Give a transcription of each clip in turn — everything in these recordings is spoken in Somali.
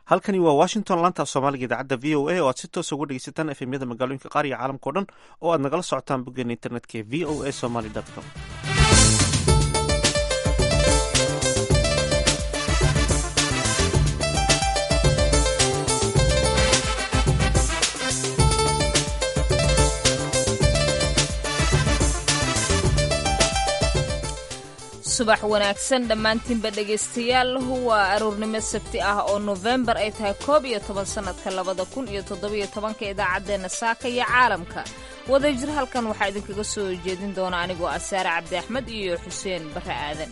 halkani waa washington laanta soomaaliga idaacadda v o a oo aad si toosa uga dhegeysataan efemyada magaalooyinka qaar iyo caalamka o dhan oo aad nagala socotaan boggeena internetka ee v o a somaly com subax wanaagsan dhammaantiinba dhegaystayaal waa aroornimo sabti ah oo nofembar ay tahay koob iyo toban sannadka labada kun iyo toddobiyo tobanka idaacaddeenna saaka iyo caalamka wadajir halkan waxaa idinkaga soo jeedin doona anigoo ah saare cabdi axmed iyo xuseen barre aadan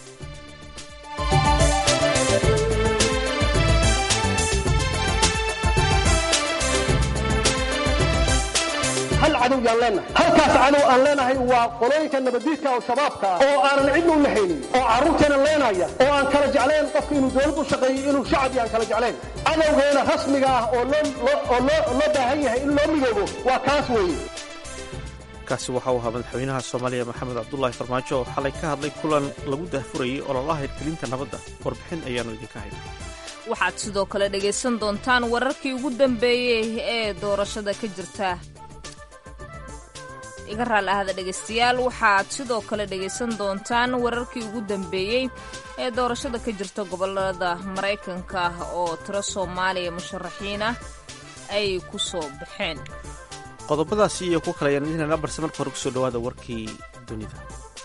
hal cadow yaan leenahay halkaas cadow aan leenahay waa qolooyinka nabadiidka oo shabaabka ah oo aanan cidna u lahaynin oo carruurteena leenaya oo aan kala jeclayn qofka inuu dowlad u shaqeeyo inuu shacab aan kala jeclayn cadowgeena rasmiga ah oo loo baahan yahay in loo midoobo waa kaas weeye kaasi waxa uu ahaa madaxweynaha soomaaliya maxamed cabdulaahi farmaajo oo xalay ka hadlay kulan lagu daahfurayay ololaha hirgelinta nabadda warbixin ayaannu idinka hayna waxaad sidoo kale dhegaysan doontaan wararkii ugu dambeeyey ee doorashada ka jirta iga raali ahada dhegaystayaal waxaad sidoo kale dhegaysan doontaan wararkii ugu dambeeyey ee doorashada ka jirta gobolada maraykanka oo tiro soomaaliya musharaxiin ah ay ku soo baxeen qodobadaasi iyo kuwa kale ayaan idinana barse marka hore kusoo dhawaada warkii dunida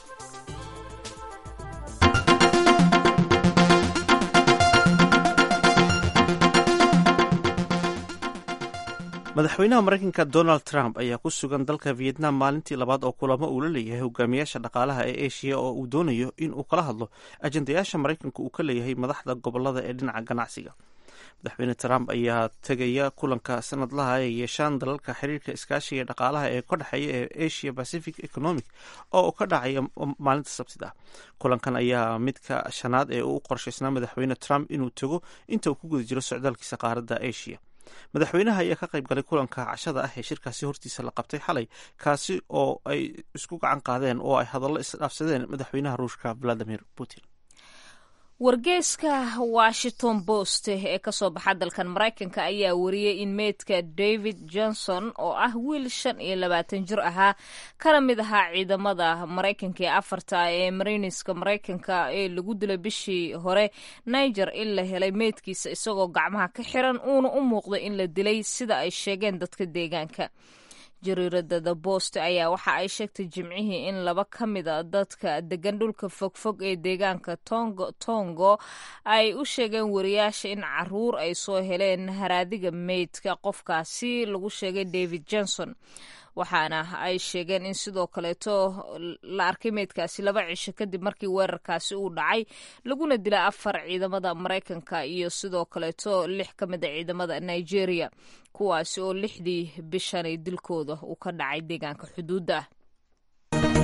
madaxweynaha maraykanka donald trump ayaa ku sugan dalka vietnam maalintii labaad oo kulamo uu la leeyahay hogaamiyaasha dhaqaalaha ee asia oo uu doonayo in uu kala hadlo ajendayaasha maraykanka uu ka leeyahay madaxda gobolada ee dhinaca ganacsiga madaxweyne trump ayaa tegaya kulanka sanadlaha ay yeeshaan dalalka xiriirka iskaashiga dhaqaalaha ee ka dhexeeya ee asia pacific economic oo ka dhacaya maalinta sabtida kulankan ayaa midka shanaad ee uu qorshaysnaa madaxweyne trump inuu tago inta uu ku guda jiro socdaalkiisa qaaradda asia madaxweynaha ayaa ka qayb galay kulanka cashada ah ee shirkaasi hortiisa la qabtay xalay kaasi oo ay isku gacan qaadeen oo ay hadallo isdhaafsadeen madaxweynaha ruushka valadimir putin wargeyska washington post ee kasoo baxa dalkan maraykanka ayaa wariyey in meydka david johnson oo ah wiil shan iyo labaatan jir ahaa kana mid ahaa ciidamada maraykanka ee afarta ee mariniska maraykanka ee lagu dilay bishii hore niger in la helay meydkiisa isagoo gacmaha ka xiran uuna u muuqdo in la dilay sida ay sheegeen dadka deegaanka jariirada the bost ayaa waxa ay sheegtay jimcihii in laba ka mida dadka degan dhulka fogfog ee deegaanka tongo tongo ay u sheegeen wariyaasha in caruur ay soo heleen haraadiga meydka qofkaasi lagu sheegay david johnson waxaana ay sheegeen in sidoo kaleeto la arkay meydkaasi laba cisho kadib markii weerarkaasi uu dhacay laguna dilay afar ciidamada maraykanka iyo sidoo kaleeto lix ka mid a ciidamada nigeria kuwaasi oo lixdii bishanay dilkooda uu ka dhacay deegaanka xuduudda ah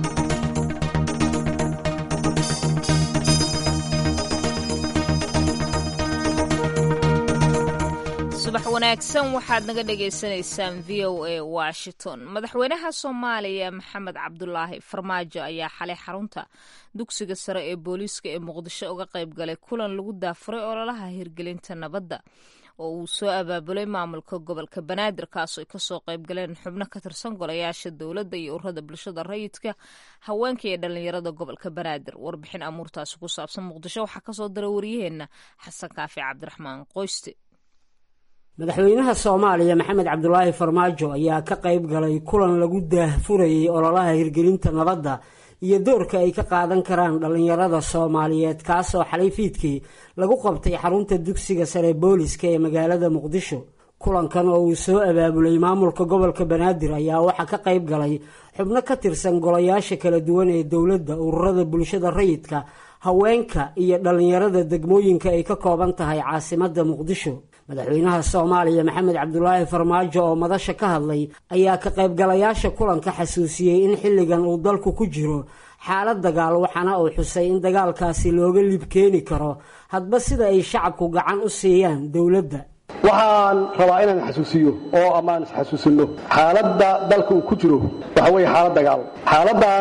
subax wanaagsan waxaad naga dhagaysanaysaan v o a washington madaxweynaha soomaaliya maxamed cabdulaahi farmaajo ayaa xalay xarunta dugsiga sare ee booliiska ee muqdisho uga qayb galay kulan lagu daafuray ololaha hirgelinta nabadda oo uu soo abaabulay maamulka gobolka banaadir kaasoo ay kasoo qayb galeen xubno ka tirsan golayaasha dowladda iyo ururada bulshada rayidka haweenka iyo dhallinyarada gobolka banaadir warbixin amuurtaasi ku saabsan muqdisho waxaa kasoo dara wariyaheenna xasan kaafi cabdiraxmaan qoyste madaxweynaha soomaaliya maxamed cabdulaahi farmaajo ayaa ka qayb galay kulan lagu daahfurayay ololaha hirgelinta nabadda iyo doorka ay ka qaadan karaan dhallinyarada soomaaliyeed kaasoo xalay fiidkii lagu qabtay xarunta dugsiga sare booliska ee magaalada muqdisho kulankan oo uu soo abaabulay maamulka gobolka banaadir ayaa waxaa ka qayb galay xubno ka tirsan golayaasha kala duwan ee dowladda ururada bulshada rayidka haweenka iyo dhallinyarada degmooyinka ay ka kooban tahay caasimadda muqdisho madaxweynaha soomaaliya maxamed cabdulaahi farmaajo oo madasha ka hadlay ayaa ka qaybgalayaasha kulanka xasuusiyey in xilligan uu dalku ku jiro xaalad dagaal waxaana uu xusay in dagaalkaasi looga lib keeni karo hadba sida ay shacabku gacan u siiyaan dowladda waxaan rabaa inaan xasuusiyo oo ammaan isxasuusinno xaaladda dalka uu ku jiro waxa weeye xaalad dagaal xaaladdan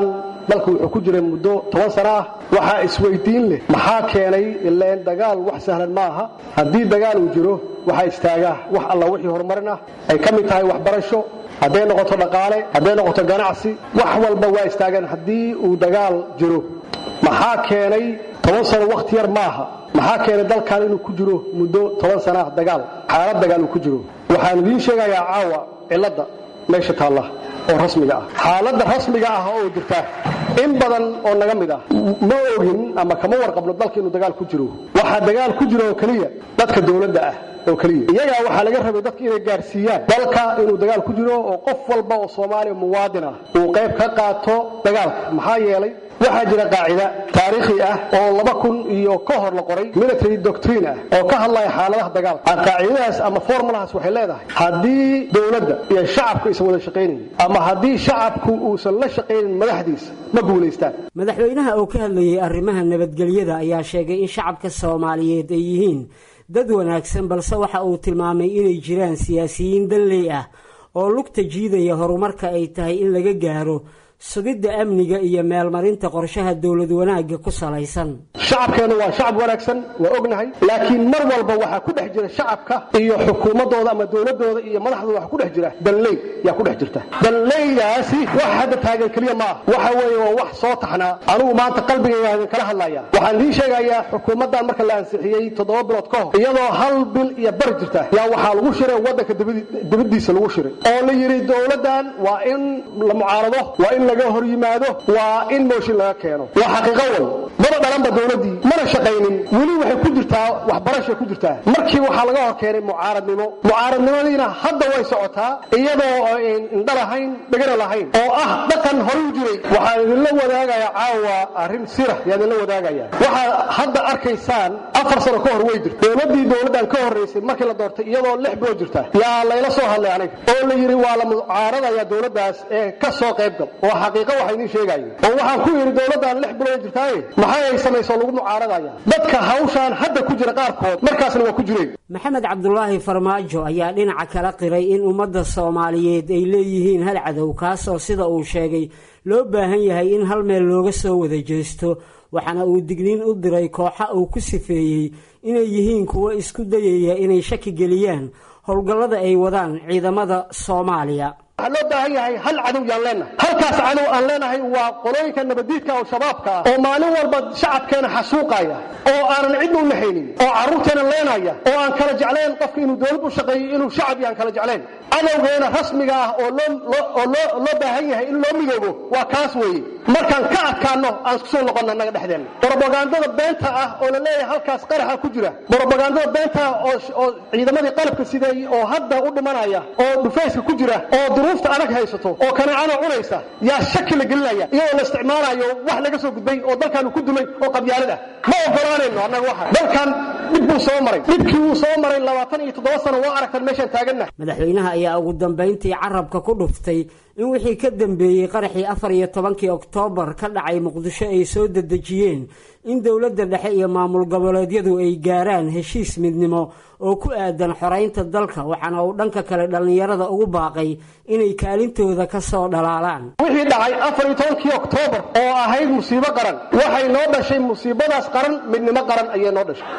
dalku wuxuu ku jiray muddo toban sano ah waxaa isweydiin leh maxaa keenay ileen dagaal wax sahlan ma aha haddii dagaal uu jiro waxaa istaagaa wax alla wixii horumarin ah ay ka mid tahay waxbarasho hadday noqoto dhaqaale hadday noqoto ganacsi wax walba waa istaageen haddii uu dagaal jiro maxaa keenay toban sano wakhti yar maaha maxaa keenay dalkan inuu ku jiro muddo toban sana ah dagaal xaalad dagaal uu ku jiro waxaan idiin sheegayaa caawa cilladda meesha taalla oo rasmiga ah xaaladda rasmiga ah oo jirta in badan oo naga mid ah ma ogin ama kama warqabno dalka inuu dagaal ku jiro waxaa dagaal ku jiro oo keliya dadka dowladda ah oo keliya iyagaa waxaa laga rabay dadka inay gaarsiiyaan dalka inuu dagaal ku jiro oo qof walba oo soomaaliya muwaadin ah uu qayb ka qaato dagaalka maxaa yeelay waxaa jira qaacida taariikhi ah oo laba kun iyo ka hor la qoray military doctrine ah oo ka hadlaya xaaladaha dagaalka qaacidadaas ama formulahaas waxay leedahay haddii dowladda iyo shacabku aysan wada shaqaynayn ama haddii shacabku uusan la shaqaynin madaxdiisa ma guulaystaan madaxweynaha oo ka hadlayay arrimaha nabadgelyada ayaa sheegay in shacabka soomaaliyeed ay yihiin dad wanaagsan balse waxa uu tilmaamay inay jiraan siyaasiyiin danley ah oo lugta jiidaya horumarka ay tahay in laga gaaro sugidda amniga iyo meelmarinta qorshaha dowlad wanaagga ku salaysan shacabkeennu waa shacab wanaagsan waa ognahay laakiin mar walba waxaa ku dhex jira shacabka iyo xukuumadooda ama dowladooda iyo madaxdooda waxa ku dhex jira danley yaa ku dhex jirta danleydaasi wax hadda taagan keliya ma ah waxa weeye waa wax soo taxnaa anugu maanta qalbigayga idin kala hadlaya waxaan idiin sheegayaa xukuumaddan marka la ansixiyey toddoba bilood ka hor iyadoo hal bil iyo bari jirta yaa waxaa lagu shiray waddanka dibaddiisa lagu shiray oo la yidhi dowladdan waa in la mucaarado waa in laga hor yimaado waa in mooshin laga keeno waa xaqiiqo way maba dhalanba dowladdii mana shaqaynin weli waxay ku jirtaa waxbarashay ku jirtaa markii waxaa laga hor keenay mucaaradnimo mucaaradnimadiina hadda way socotaa iyadoo indha lahayn dhegana lahayn oo ah dhaqan hore u jiray waxaan idinla wadaagayaa caawa arrin sira yaa idinla wadaagaya waxaad hadda arkaysaan afar sano ka hor way jirta dowladdii dowladdan ka horraysay markii la doortay iyadoo lix bilood jirta yaa layla soo hadlay aniga oo la yidhi waa la mucaaradaya dowladdaas ee ka soo qaybgal oo xaqiiqo waxa idiin sheegaayo oo waxaan ku yidhi dowladdan lix bilood jirtaaye maxay ay samayso lagu mucaaradaya dadka hawshaan hadda ku jira qaarkood markaasna waa ku jireen maxamed cabdulaahi farmaajo ayaa dhinaca kala qiray in ummadda soomaaliyeed ay leeyihiin hal cadow kaasoo sida uu sheegay loo baahan yahay in hal meel looga soo wada jeesto waxaana uu digniin u diray kooxa uu ku sifeeyey inay yihiin kuwo isku dayaya inay shaki geliyaan howlgallada ay wadaan ciidamada soomaaliya waxaa loo baahan yahay hal cadow yaan leenahay halkaas cadow aan leenahay waa qolooyinka nabadiidka oo shabaabka ah oo maalin walba shacabkeena xasuuqaya oo aanan cidna u naxaynin oo carruurteena leenaya oo aan kala jeclayn qofka inuu dowlad u shaqeeyo inuu shacab yaan kala jeclayn cadowgeena rasmiga ah oo loo loo baahan yahay in loo midoobo waa kaas weeye markaan ka adkaanno aan isku soo noqonna naga dhexdeenna brobagandada beenta ah oo la leeyahay halkaas qaraxa ku jira brobagandada beenta ah oo ciidamadii qalabka sideeyey oo hadda u dhimanaya oo dhufayska ku jira oo duruufta adag haysato oo kanaacana cunaysa yaa shaki la gelinaya iyadoo la isticmaalayo wax laga soo gudbay oo dalkaanu ku dumay oo qabyaalad ah ma ogolaanayno annaga waxa dalkan dhib buu soo maray dhibkii wuu soo maray labaatan iyo toddoba sano waa aragtan meeshaan taagannahay madaxweynaha ayaa ugu dambayntii carabka ku dhuftay in wixii ka dambeeyey qaraxii afar iyo tobankii oktoobar ka dhacay muqdisho ay soo dedejiyeen in dowladda dhexe iyo maamul goboleedyadu ay gaaraan heshiis midnimo oo ku aadan xoraynta dalka waxaana uu dhanka kale dhallinyarada ugu baaqay inay kaalintooda ka soo dhalaalaan wixii dhacay afar iyo tobankii oktoobar oo ahayd musiibo qaran waxay noo dhashay musiibadaas qaran midnimo qaran ayay noo dhashay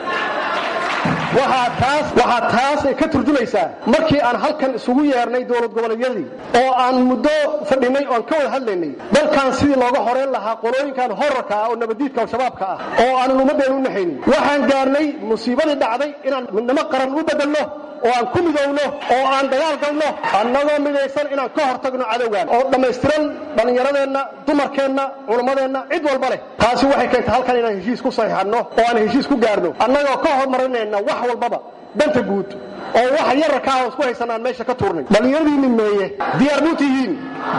waxaa taas waxaa taas ay ka turjumaysaa markii aan halkan isugu yeernay dowlad goboleedyadii oo aan muddo fadhinay oo aan ka wada hadlaynay dalkan sidii looga horeyn lahaa qolooyinkan horarka ah oo nabadiidka oo shabaabka ah oo aanan ummaddeenu u naxaynin waxaan gaarnay musiibadii dhacday inaan midnimo qaran u bedelno oo aan ku midowno oo aan dagaal galno annagoo midaysan inaan ka hortagno cadowgan oo dhammaystiran dhallinyaradeenna dumarkeenna culammadeenna cid walba leh taasi waxay keentay halkan inaan heshiis ku saxiixanno oo aan heshiis ku gaarno annagoo ka horumarinayna wax walbaba danta guud oo wax yararkaa oo isku haysanaan meesha ka tuurnay dhallinyaradiinni meeye diyaar muu tihiin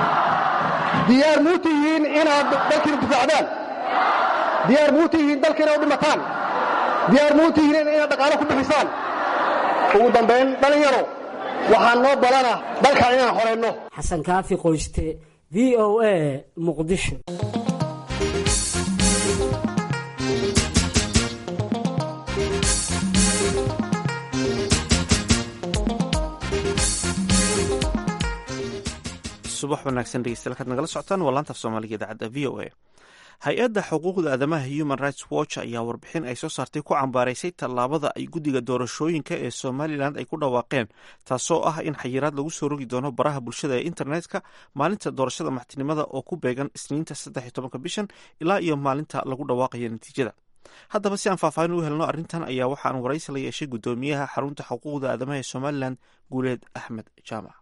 diyaar muu tihiin inaad dalkiina difaacdaan diyaar muu tihiin dalkiina u dhimataan diyaar muu tihiin inaad dhaqaalo ku bixisaan ugu dambayn dhallinyaro waxaan noo balana dalkan inaan horayno xasan kaafi qoyste v o a muqdisho subax subax wanaagsan dhegeystayaal kaad nagala socotaan waa laanta af soomaaliga idaacadda v o a hay-adda xuquuqda aadamaha human rights watch ayaa warbixin ay soo saartay ku cambaaraysay tallaabada ay guddiga doorashooyinka ee somalilan ay ku dhawaaqeen taasoo ah in xayiraad lagu soo rogi doono baraha bulshada ee internetka maalinta doorashada maxtinimada oo ku beegan isniinta saddex iyo tobanka bishan ilaa iyo maalinta lagu dhawaaqayo natiijada haddaba si aan faahfaahin u helno arrintan ayaa waxaan waraysi la yeeshay guddoomiyaha xarunta xuquuqda aadamaha ee somalilan guuleed axmed jaamac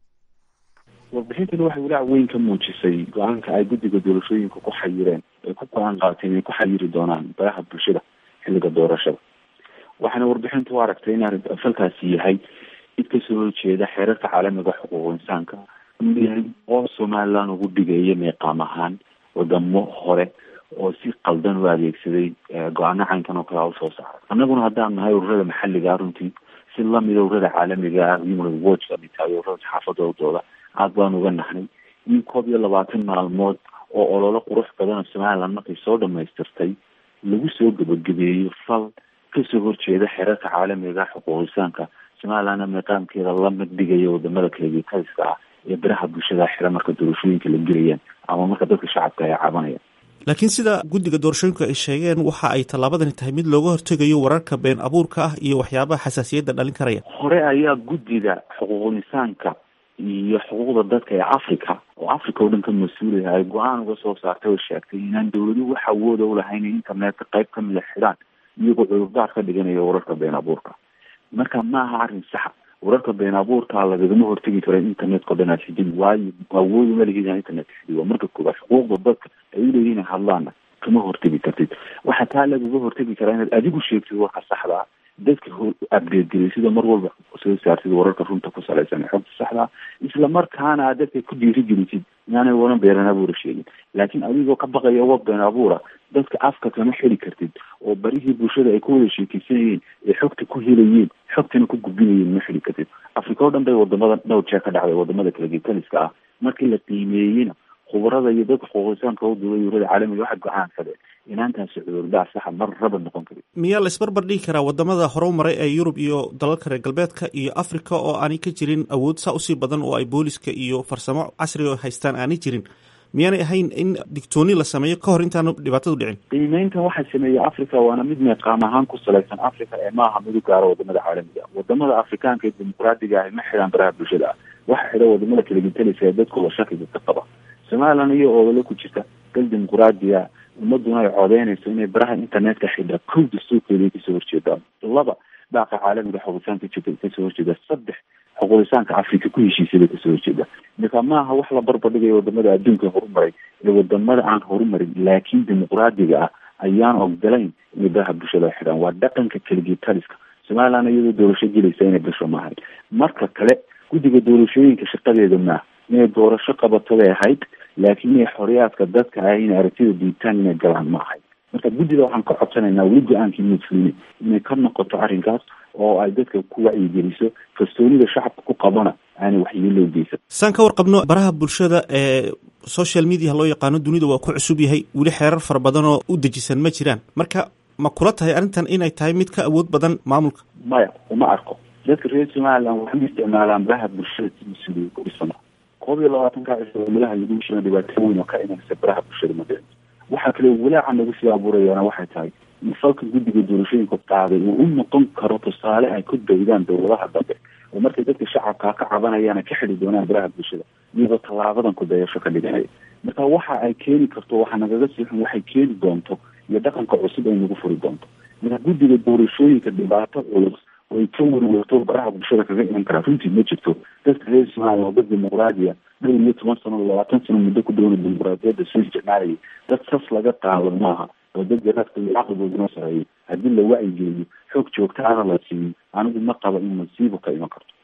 warbixintani waxay walaac weyn ka muujisay go-aanka ay guddiga doorashooyinka ku xayireen ay ku go-aan qaateen inay ku xayiri doonaan baraha bulshada xilliga doorashada waxaana warbixintu u aragtay in arrin falkaasi yahay mid kasoo horjeeda xeerarka caalamiga xuquuq insaanka inuu yahay oo somaliland ugu dhigaya meeqaam ahaan wadamo hore oo si qaldan u adeegsaday go-aano caynkan oo kale a usoo saaray annaguna haddaan nahay ururada maxalliga ah runtii si lamida ururada caalamiga ah human watch kamid tahay ururada saxaafadoodooda aad baan uga nahnay in koob iyo labaatan maalmood oo ololo qurux badan oo somaliland markay soo dhamaystirtay lagu soo gebagabeeyo fal kasoo horjeeda xeerarka caalamiga xuquuq insaanka somalilandna meeqaamkeeda la mid dhigaya wadamada kalegetaliska ah ee baraha bulshada xira marka doorashooyinka la gelayaan ama marka dadka shacabka ay cabanayaan laakiin sida guddiga doorashooyinka ay sheegeen waxa ay tallaabadani tahay mid looga hortegayo wararka been abuurka ah iyo waxyaabaha xasaasiyadda dhalin karaya hore ayaa guddiga xuquuqul insaanka iyo xuquuqda dadka ee africa oo africa oo dhan ka mas-uulaya ay go-aan uga soo saartay oo sheegtay inaan dawladuhu wax awooda ulahayn in internetka qayb kamida xidhaan iyagoo cudurdaar ka dhiganaya wararka been abuurka marka ma aha arrin saxa wararka been abuurka lagagama hortegi karo internetka o dhan aad xidin waayo awoodu malihiid inaa internetka xidid waa marka koobaad xuquuqda dadka ay uleeyihin hadlaana kama hortegi kartid waxaa taa lagaga hortegi karaa inaad adigu sheegtid warka saxda ah dadka update gelay sida mar walba soo saartid wararka runta ku salaysan ee xogta saxda isla markaana aad dadka ku dhiirigelisid inaanay waran been abuura sheegin laakiin adigoo ka baqaya wa been abuura dadka afka kama xeli kartid oo barihii bulshada ay ku wada sheekeysanayeen ee xogta ku helayeen xogtana ku gudbinayeen ma xeli kartid africa oo dhan bay wadamada dhowr jeer ka dhacday wadamada kalagetaliska ah markii la qiimeeyeyna khubarada iyo dadka xuquuqisaanka u duulay urada caalamiga waxay go-aansadeen inaantaasi cudurdaar saxa mar raba noqon karin miyaa la isbarbar dhigi karaa wadamada horu maray ee yurub iyo dalalka reer galbeedka iyo africa oo aanay ka jirin awood saa usii badan oo ay booliska iyo farsamo casriga haystaan aanay jirin miyaanay ahayn in digtooni la sameeyo ka hor intaanu dhibaatadu dhicin qiimeyntan waxaa sameeyey africa waana mid meeqaam ahaan ku salaysan africa ee maaha mid u gaaro wadamada caalamiga wadamada afrikaanka ee dimuqraadiga ah ma xidhaan baraha bulshada ah waxa xidha wadamada kalagetalisa ee dadkooda shakiga ka qaba somaliland iyo oodalo ku jirta dal dimuqraadiya ummaduna ay codeynayso inay baraha internetka xidha kow dastuurkeeda kasoo horjeedaan laba dhaaqa caalamiga xuquuqisaanka jirta kasoo horjeeda saddex xuquuqisaanka africa ku heshiisada kasoo horjeeda marka maaha wax la barbardhigayo wadamada adduunka horumaray ee wadamada aan horumarin laakiin dimuqraadiga ah ayaan ogolayn inay baraha bulshada xidhaan waa dhaqanka keligetaliska somaliland iyadoo doorasho gelaysa inay gasho maahay marka kale guddiga doorashooyinka shaqadeeda maaha inay doorasho qabato bay ahayd laakiin inay xoriyaadka dadka ah inay aragtida diitaan inay galaan ma ahayd marka guddida waxaan ka codsanaynaa weli go-aankii mudfulini inay ka noqoto arrinkaas oo ay dadka ku wacyigeliso kalsoonida shacabka ku qabana aanay waxyeelo geysan saan ka warqabno baraha bulshada ee social media loo yaqaano dunida waa ku cusub yahay weli xeerar fara badan oo u dejisan ma jiraan marka ma kula tahay arrintan inay tahay mid ka awood badan maamulka maya uma arko dadka reer somaliland waxay isticmaalaan baraha bulshada si mas-uuliya ku dhisana koob iyo labaatanka cisho meelaha lagu shina dhibaato weyn oo ka imanaysa baraha bulshada madeen waxaa kale walaaca nagu sii abuurayaana waxay tahay in falka guddiga doorashooyinka qaaday uu u noqon karo tusaale ay ku daydaan dowladaha dambe oo markay dadka shacabkaa ka cabanayaan ay ka xidi doonaan baraha bulshada iyagoo tallaabadan ku dayasho ka dhiganaya marka waxa ay keeni karto waxa nagaga sii xun waxay keeni doonto iyo dhaqanka cusub ay nagu furi doonto marka guddiga doorashooyinka dhibaato culus way ka werwerto baraha bulshada kaga iman karaa runtii ma jirto dadka reer somaliya waa dad dimuqraadiya dhowr iyo toban sano labaatan sano muddo ku dhowna dimuqraadiyadda soo isticmaalayay dad sas laga qaado maaha oo dad garaadka iyo caqligooduna sareeyo haddii la wacyigeliyo xoog joogtaana la siiyo anigu ma qaba in masiibo ka iman karto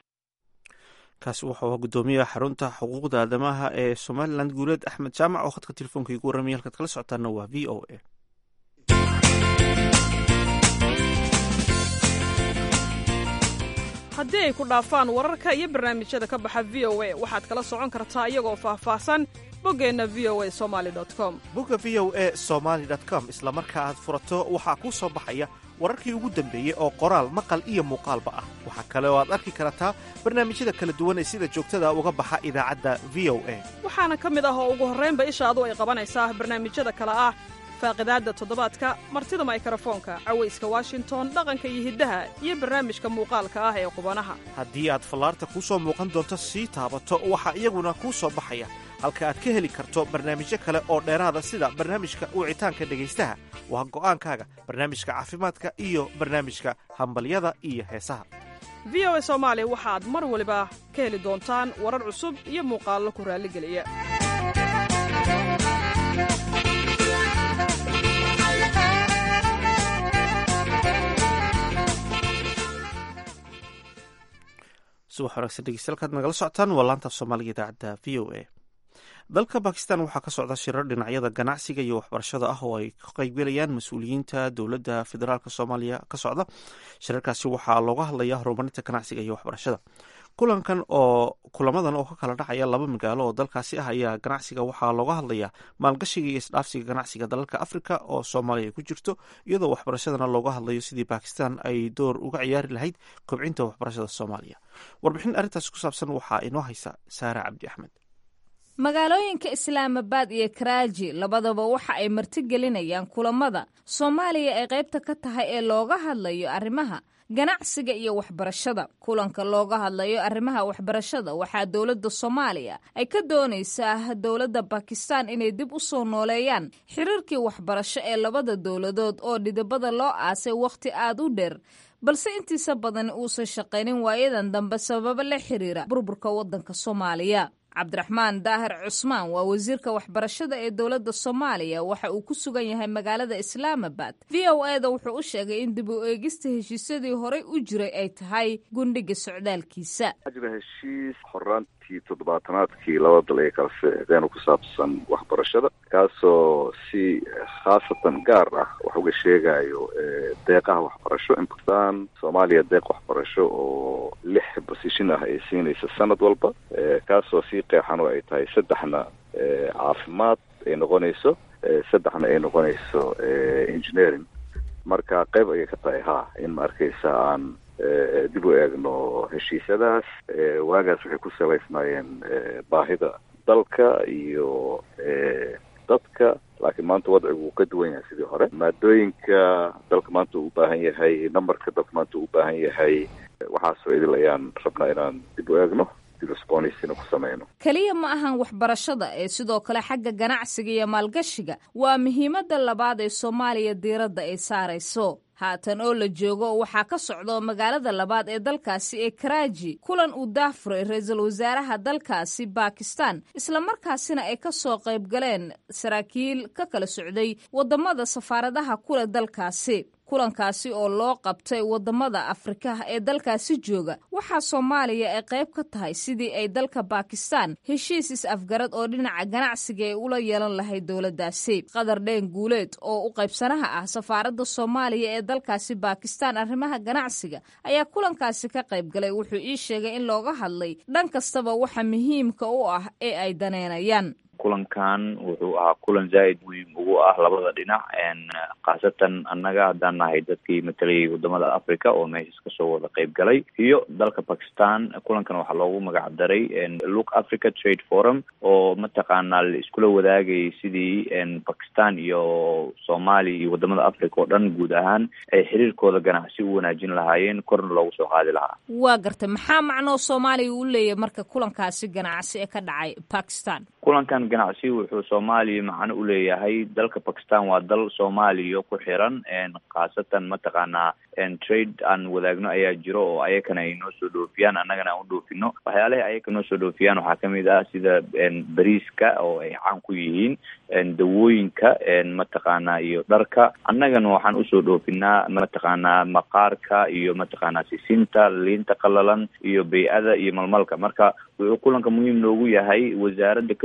kaasi wuxuu ahaa guddoomiyaha xarunta xuquuqda aadamaha ee somalilan guuleed axmed jaamac oo khadka telefoonka igu warramaya halkaad kala socotaana waa v o a haddii ay ku dhaafaan wararka iyo barnaamijyada ka baxa v o a waxaad kala socon kartaa iyagoo faahfaahsan boggeenna v o a somali com bogga v o e somaali com isla marka aad furato waxaa kuu soo baxaya wararkii ugu dambeeyey oo qoraal maqal iyo muuqaalba ah waxaa kale oo aad arki kartaa barnaamijyada kala duwan ee sida joogtada uga baxa idaacadda v o a waxaana ka mid ah oo ugu horraynba ishaadu ay qabanaysaa barnaamijyada kale ah faaqidaadda toddobaadka martida maykarafoonka cawayska washington dhaqanka iyo hiddaha iyo barnaamijka muuqaalka ah ee qubanaha haddii aad fallaarta kuu soo muuqan doonto sii taabato waxaa iyaguna kuu soo baxaya halka aad ka heli karto barnaamijyo kale oo dheeraada sida barnaamijka wicitaanka dhegaystaha waa go'aankaaga barnaamijka caafimaadka iyo barnaamijka hambalyada iyo heesaha v o a soomaali waxaad mar waliba ka heli doontaan warar cusub iyo muuqaallo ku raalligeliya subax wanaagsan dhegeystayaal nagala socotaan waa laanta soomaaliga idaacadda v o a dalka bakistan waxaa ka socda shirar dhinacyada ganacsiga iyo waxbarashada ah oo ay ka qaybgelayaan mas-uuliyiinta dowladda federaalk soomaaliya ka socda shirarkaasi waxaa looga hadlaya horumarinta ganacsiga iyo waxbarashada kulankan oo kulamadan oo ka kala dhacaya laba magaalo oo dalkaasi ah ayaa ganacsiga waxaa looga hadlaya maalgashiga iyo isdhaafsiga ganacsiga dalalka afrika oo soomaaliya ay ku jirto iyadoo waxbarashadana looga hadlayo sidii bakistan ay door uga ciyaari lahayd kobcinta waxbarashada soomaaliya warbixin arrintaasi ku saabsan waxaa inoo haysa saare cabdi axmed magaalooyinka islaamabad iyo karaaji labadaba waxa ay martigelinayaan kulamada soomaaliya ee qaybta ka tahay ee looga hadlayo arrimaha ganacsiga iyo waxbarashada kulanka looga hadlayo arrimaha waxbarashada waxaa dowladda soomaaliya ay ka doonaysaa dowladda bakistan inay dib u soo nooleeyaan xiriirkii waxbarasho ee labada dowladood oo dhidibada loo aasay wakhti aad u dheer balse intiisa badan uusan shaqaynin waayadan dambe sababo la xiriira burburka waddanka soomaaliya cabdiraxmaan daahir cusmaan waa wasiirka waxbarashada ee dowladda soomaaliya waxa uu ku sugan yahay magaalada islaamabad v o e da wuxuu u sheegay in dib u eegista heshiisyadii horey u jiray ay tahay gundhiga socdaalkiisa jira heshiis horaantii toddobaatanaadkii laba dal ee kala seexdeen ku saabsan waxbarashada kaasoo si khaasatan gaar ah wax uga sheegayo deeqaha waxbarasho in bakistan soomaaliya deeq waxbarasho oo lix bosishin ah ay siinaysa sanad walba kaasoo sii qeexan oo ay tahay saddexna caafimaad ay noqonayso saddexna ay noqonayso engineering marka qayb ayay ka tahay ha in ma arkaysa aan dib u eegno heshiisyadaas waagaas waxay ku salaysnaayeen baahida dalka iyo dadka laakiin maanta wadcigu wuu ka duwan yahay sidii hore maadooyinka dalka maanta uu ubaahan yahay numberka dalka maanta uu ubaahan yahay waxaasoo idil ayaan rabnaa inaan dib u eegno keliya ma ahan waxbarashada ee sidoo kale xagga ganacsiga iyo maalgashiga waa muhiimadda labaad ee soomaaliya diiradda ay saarayso haatan oo la joogo waxaa ka socdo magaalada labaad ee dalkaasi ee karaaji kulan uu daafuray ra-iisul wasaaraha dalkaasi bakistan islamarkaasina ay ka soo qayb galeen saraakiil ka kala socday waddamada safaaradaha kule dalkaasi kulankaasi oo loo qabtay waddamada afrika ee dalkaasi jooga waxaa soomaaliya ay qayb ka tahay sidii ay dalka bakistan heshiis is-afgarad oo dhinaca ganacsiga ay ula yeelan lahayd dowladdaasi qadar dheen guuleed oo u qaybsanaha ah safaaradda soomaaliya ee dalkaasi bakistan arrimaha ganacsiga ayaa kulankaasi ka qayb galay wuxuu ii sheegay in looga hadlay dhan kastaba waxa muhiimka u ah ee ay daneynayaan kulankan wuxuu ahaa kulan zaaid muhiim ugu ah labada dhinac khaasatan annaga haddaan nahay dadkii matalayay wadamada africa oo meeshas kasoo wada qayb galay iyo dalka bakistan kulankan waxaa loogu magac daray look africa trade forum oo mataqaanaa la iskula wadaagayay sidii bakistan iyo soomaaliya iyo wadamada africa oo dhan guud ahaan ay xiriirkooda ganacsi u wanaajin lahaayeen korna loogu soo qaadi lahaa waa gartay maxaa macnoo soomaaliya u leeyahay marka kulankaasi ganacsi ee ka dhacay bakistan kulankan ganacsi wuxuu soomaaliya macno u leeyahay dalka bakistan waa dal soomaaliya ku xiran khaasatan mataqaanaa trade aan wadaagno ayaa jiro oo ayakana ay noo soo dhoofiyaan annagana aan u dhoofino waxyaalahay ayaka noo soo dhoofiyaan waxaa kamid ah sida beriiska oo ay caan ku yihiin dawooyinka mataqaanaa iyo dharka annagana waxaan usoo dhoofinaa mataqaanaa maqaarka iyo mataqaanaa sisinta liinta qalalan iyo bay-ada iyo malmalka marka wuxuu kulanka muhiim noogu yahay wasaaradda ka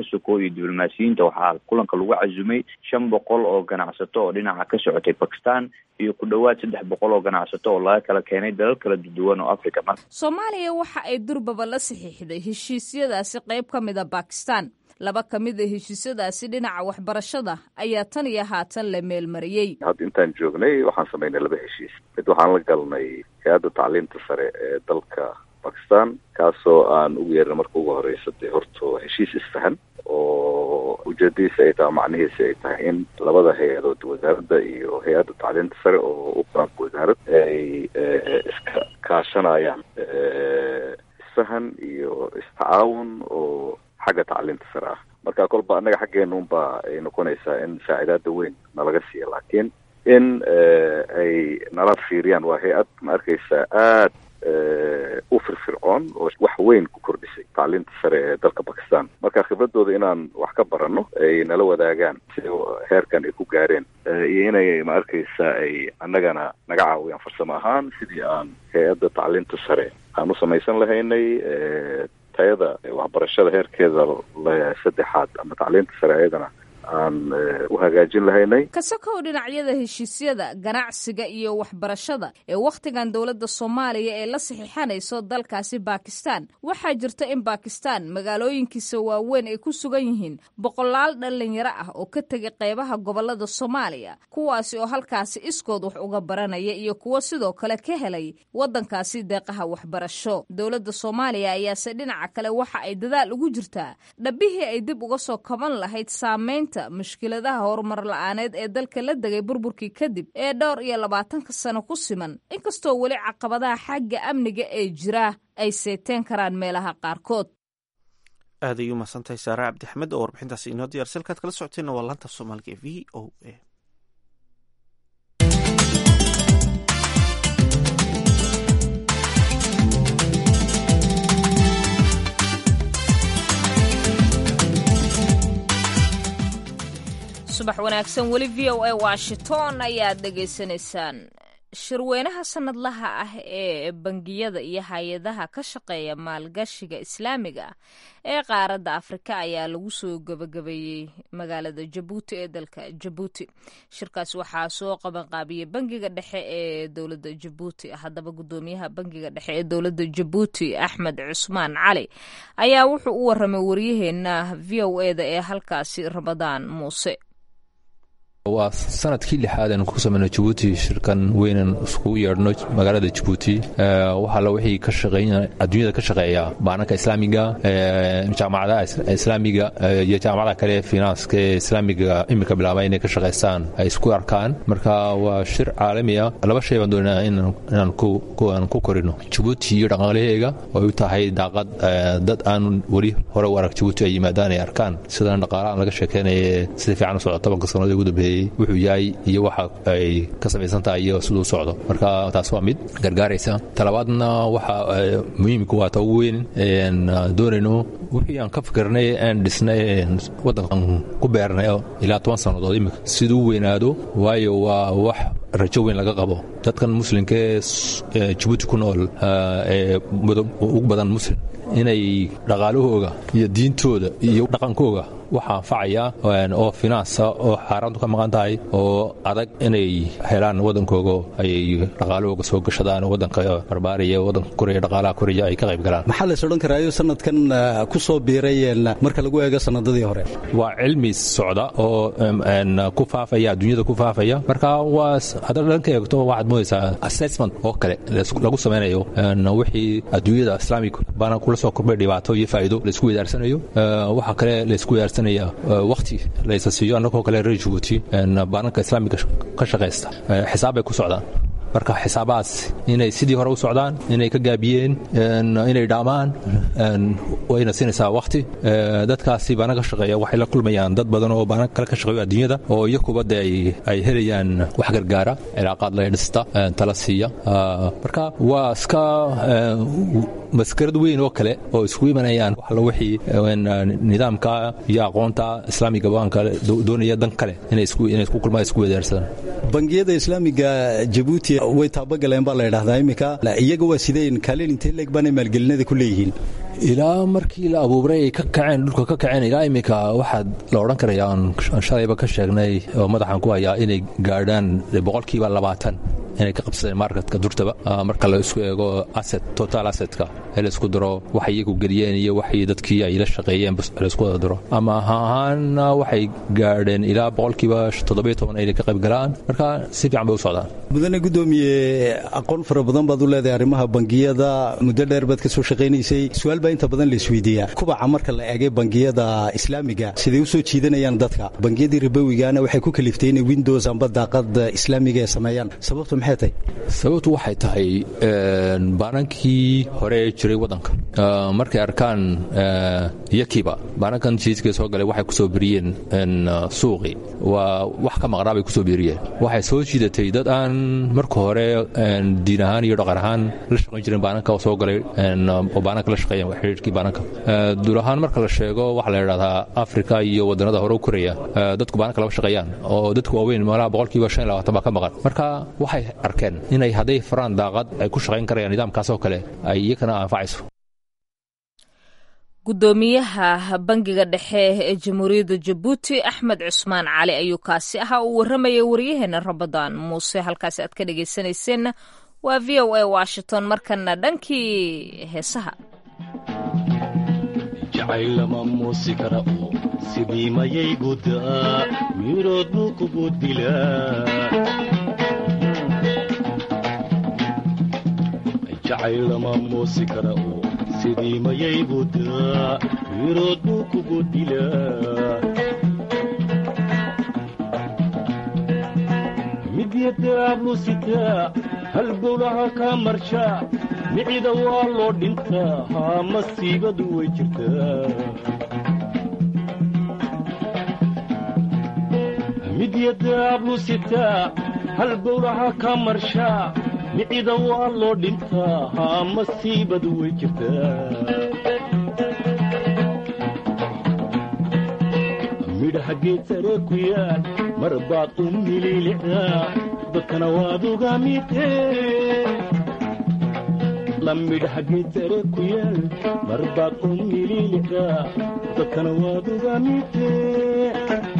sokow iyo diblomaasiyiinta waxaa kulanka lagu casumay shan boqol oo ganacsato oo dhinaca ka socotay bakistan iyo ku dhowaad saddex boqol oo ganacsato oo laga kala keenay dalal kala duwan oo africa marka soomaaliya waxa ay durbaba la saxiixday heshiisyadaasi qayb ka mida bakistan laba ka mid a heshiisyadaasi dhinaca waxbarashada ayaa tan iyo haatan la meelmariyey hadda intaan joognay waxaan samaynay laba heshiis mid waxaan la galnay hay-adda tacliinta sare ee dalka bakistan kaasoo aan ugu yeerna marka ugu horeysa dee horto heshiis isfahan oo ujeedadiisa ay tahay macnihiisa ay tahay in labada hay-adood wasaaradda iyo hay-adda tacliinta sare oo u qaranka wasaarad ay iska kaashanayaan isfahan iyo istacaawun oo xagga tacliinta sare ah marka kolba annaga xaggeena unba ay noqonaysaa in saacidaada weyn nalaga siiya laakiin in ay nala fiiriyaan waa hay-ad ma arkaysa aad u firfircoon oo wax weyn ku kordhisay tacliinta sare ee dalka bakistan marka khibradooda inaan wax ka baranno ay nala wadaagaan sida heerkan ay ku gaareen iyo inay ma arkaysa ay annagana naga caawiyaan farsamo ahaan sidii aan hay-adda tacliinta sare aan u samaysan lahaynay tayada waxbarashada heerkeeda saddexaad ama tacliinta sare ayadana aan u hagaajin lahaynay kasakow dhinacyada heshiisyada ganacsiga iyo waxbarashada ee wakhtigan dowladda soomaaliya ee la saxiixanayso dalkaasi bakistan waxaa jirta in bakistan magaalooyinkiisa waaweyn ay ku sugan yihiin boqolaal dhalinyaro ah oo ka tegay qeybaha gobolada soomaaliya kuwaasi oo halkaasi iskood wax uga baranaya iyo kuwo sidoo kale ka helay waddankaasi deeqaha waxbarasho dowladda soomaaliya ayaase dhinaca kale waxa ay dadaal ugu jirtaa dhabbihii ay dib uga soo kaban lahayd saameynta mushkiladaha horumar la-aaneed ee dalka la degay burburkii kadib ee dhowr iyo labaatanka sano ku siman inkastoo weli caqabadaha xagga amniga ee jira ay seeteen karaan meelaha qaarkood aad ay u mahadsantahay saare cabdixmed oo warbixintaasi inoo diyar salkaad kala socoteenna waa laanta soomaaliga ee v o a subax wanaagsan weli v o a washington ayaad dhegaysanaysaan shirweynaha sanadlaha ah ee bangiyada iyo hay-adaha ka shaqeeya maalgashiga islaamiga ah ee qaaradda afrika ayaa lagu soo gabagabeeyey magaalada jabuuti ee dalka jabuuti shirkaas waxaa soo qabanqaabiyey bangiga dhexe ee dowladda jabuuti haddaba gudoomiyaha bangiga dhexe ee dowladda jabuuti axmed cusmaan cali ayaa wuxuu u waramay waryaheena v o e da ee halkaasi ramadaan muuse waa sanadkii lixaad aan ku samayno jabuuti shirkan weynan iskugu yeedhno magaalada jabuuti waxaala wixii ka shaqeyn adduunyada ka shaqeeya baananka islaamiga jaamacadaha islaamiga iyo jaamacadaha kale ee finanska ee islaamiga iminka bilaaba inay ka shaqaystaan ay isku arkaan marka waa shir caalami ah laba shay baan doonaa inaan ku korino jabuuti iyo dhaqaalaheega oo u tahay daaqad dad aan weli hore u arag jabuuti ay yimaadaan ay arkaan sidaan dhaqaalahan laga sheekeynaya sida fiican u socda tobanka sannadood ugu dambeeyey wuxuu yahay iyo waxa ay ka samaysan tahay iyo siduu socdo marka taas waa mid gargaaraysa talabaadna waxa muhiimka waa ta ugu weyn doonayno wixii aan ka fikirnay aan dhisnay waddankan ku beernay ilaa toban sannadood imika siduu weynaado waayo waa wax rajo weyn laga qabo dadkan muslimka ee jabuuti ku nool ee ugu badan muslim inay dhaqaalahooga iyo diintooda iyo dhaqankooga waxa anfacaya oo finansa oo xaaraantu ka maqan tahay oo adag inay helaan waddankooga ayay dhaqaalahooga soo gashadaan waddanka barbaariya waddanka koreya dhaqaalaha koreya ay ka qayb galaan maxaa lays odhan karaayo sanadkan ku soo biiray marka lagu eego sanadadii hore waa cilmi socda oo ku faafaya adduunyada ku faafaya marka waa haddaad dhanka eegto waxaad moodaysaa assessment oo kale lagu samaynayo wixii adduunyada islaamig baana kula soo kordhay dhibaato iyo faa'iido laysku wedaarsanayo waxa kale laysku wedaarsan waqti laysa siiyo annagoo kale reer jabuuti baananka islaamiga ka shaqaysta xisaab bay ku socdaan marka xisaabahaas inay sidii hore u socdaan inay ka gaabiyeen inay dhaamaan wayna siinaysaa waqti dadkaasi baana ka shaqeeya waxay la kulmayaan dad badan oo baana kale ka shaqeeyo adduunyada oo iyakuba de ay helayaan wax gargaara cilaaqaad la dhista tala siiya marka waa iska maskarad weyn oo kale oo isku imanayaan waxla wixii nidaamka iyo aqoonta islaamiga baanka doonaya dan kale inay isku kulmaan isku wadaarsadaan bangiyada islaamiga jabuuti way taabagaleen baa la ydhahdaa iminka iyaga waa sideen kaalin intee leeg baanay maalgelinada ku leeyihiin ilaa markii la abuuray ay ka kaceen dhulka ka kaceen ilaa iminka waxaad la odhan karaya aan shalayba ka sheegnay oo madaxan ku hayaa inay gaadhaan boqolkiiba labaatan inay ka qabsadeen marketka durtaba marka la isku eego asset total assetka ee la isku daro waxay iyagu geliyeen iyo waxay dadkii ay la shaqeeyeen la isku wada daro ama ahaana waxay gaadheen ilaa boqolkiiba toddobiyo toban ay ka qayb galaan marka si fiican bay u socdaan mudane gudoomiye aqoon fara badan baad u leedahay arrimaha bangiyada muddo dheer baad ka soo shaqaynaysay su-aal baa inta badan la isweydiiyaa kubaca marka la eegay bangiyada islaamiga siday u soo jiidanayaan dadka bangiyadii ribowigana waxay ku kaliftay inay windows amba daaqad islaamiga ay sameeyaan sababtu maxay tahay sababtu waxay tahay baanankii hore ee jiray waddanka markay arkaan yakiba baanankan jiiska soo galay waxay ku soo biriyeen suuqi waa wax ka maqnaa bay ku soo biriyeen waxay soo jiidatay dad aan marka hore diin ahaan iyo dhaqan ahaan la shaqayn jirin baananka oo soo galay oo baananka la shaqeeyan xiriirkii baananka duul ahaan marka la sheego waxaa la yidhahdaa afrika iyo wadannada hore u koraya dadku baananka lama shaqeeyaan oo dadku waaweyn meelaha boqolkiiba shan iyo labaatan baa ka maqan marka waxay arkeen inay hadday faraan daaqad ay ku shaqayn karayaan nidaamkaas oo kale ay iyakana anfacayso gudoomiyaha bangiga dhexe ee jamhuuriyadda jabuuti axmed cusmaan cali ayuu kaasi ahaa uu warramayay waryaheena rabadaan muuse halkaasi aad ka dhegaysanayseena waa v o a washington markana dhankii heesaha jacaylama muusi kara oo sidii mayay gudaa mirood buu kugu dilaa jacaylama muusi kara oo sidii mayay gudaa mirood buu kugu dilaa midyadaablu sitaa halbowlaha kaa marshaa micida waa loo dhintaa haa masiibadu way jirtaa midyadaablu sitaa halbowlaha kaa marshaa micida waa loo dhintaa haa masiibadu way jirtaa midhaha geed sare ku yaal mar baad u mililicdaa dadkana waad uga midee la midhaha geed sare ku yaal mar baad u mililicdaa dadkana waad uga midee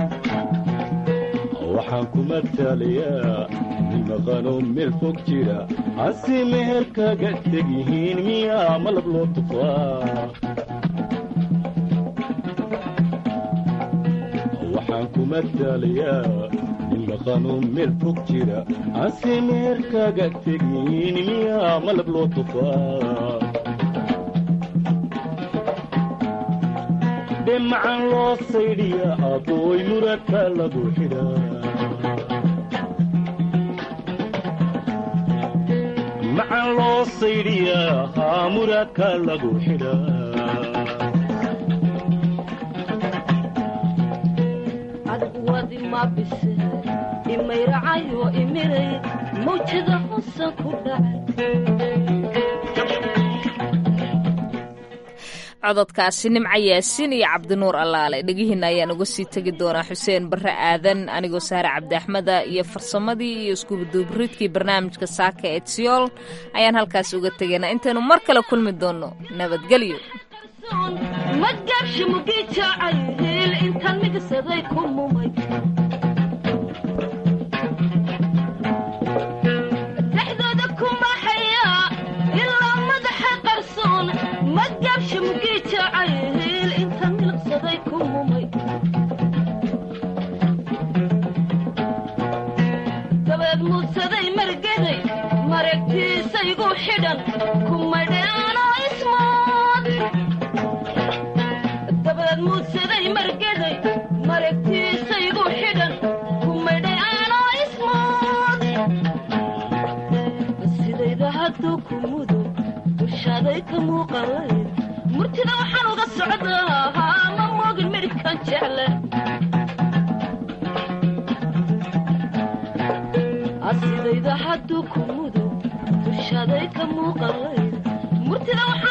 waxaan ku mataalayaa nin maqanoo meel fog jira hase meher kaga teg yihiin miyaa malab loo tufaa waxaan ku mataalayaa nin maqanoo meel fog jira hase meher kaga teg yihiin miyaa malab loo tufaa dhemacan loo saydhiya abooy muradka lagu xidhaa macan loo saydhiyaa haa muraadka lagu xidhaa adwadi ma bise imayracayo imiray mawjada husan ku cododkaasi nimca yaasiin iyo cabdinuur allaale dhegihiinna ayaan uga sii tegi doonaa xuseen barre aadan anigoo saare cabdi axmeda iyo farsamadii iyo iskubaduubridkii barnaamijka saaka ee tsiyool ayaan halkaas uga tegaynaa intaynu mar kale kulmi doonno nabadgelyo madgaabshi mugii jaacayhiil intaan migsaday ku mumay dhexdooda kumaxaya ilaa madaxa qarsoon madgaabshi mugii jaacayhiil intaan milqsaday ku mumay dabeed muudsaday margaday maragtiisaygu xidhan kumadheanoo ismood dabeed muudsaday margaday maragtiisaygu xidhan kumadhay aanoo ismood sidayda hadduu ku mudo dushaaday ka muuqalayd murtida waxaan uga socdaa haa ma moogin midhkan jecle sidayda hadduu ku mudo dushaaday ka muuqalayd murtida waxaan